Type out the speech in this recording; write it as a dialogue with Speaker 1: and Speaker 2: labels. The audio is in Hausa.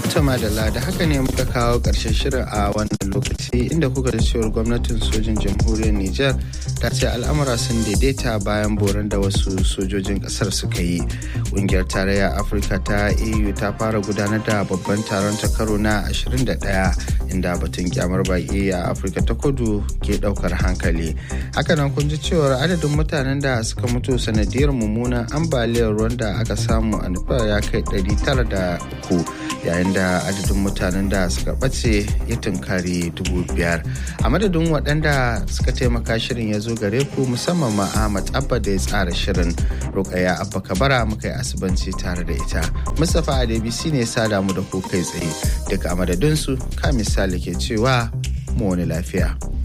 Speaker 1: Tama da da haka ne muka kawo ƙarshen shirin a wannan lokaci inda kuka da cewar gwamnatin sojin jamhuriyar Nijar ta ce al'amura sun daidaita bayan boran da wasu sojojin ƙasar suka yi. Ƙungiyar tarayya Afirka ta EU ta fara gudanar da babban taron ta karo na 21 inda batun kyamar baƙi a Afirka ta kudu ke ɗaukar hankali. Hakanan kun ji cewar adadin mutanen da suka mutu sanadiyar mummunan ambaliyar ruwan da aka samu a Nepal ya kai 903 yayin da adadin mutanen da suka ɓace ya tunkari dubu biyar a madadin waɗanda suka taimaka shirin ya zo gare ku musamman ma ahmad abba da ya tsara shirin rukaya abba kabara muka yi asibanci tare da ita mustapha adebisi ne sada mu da ku kai tsaye duka a madadinsu ka misali ke cewa mu wani lafiya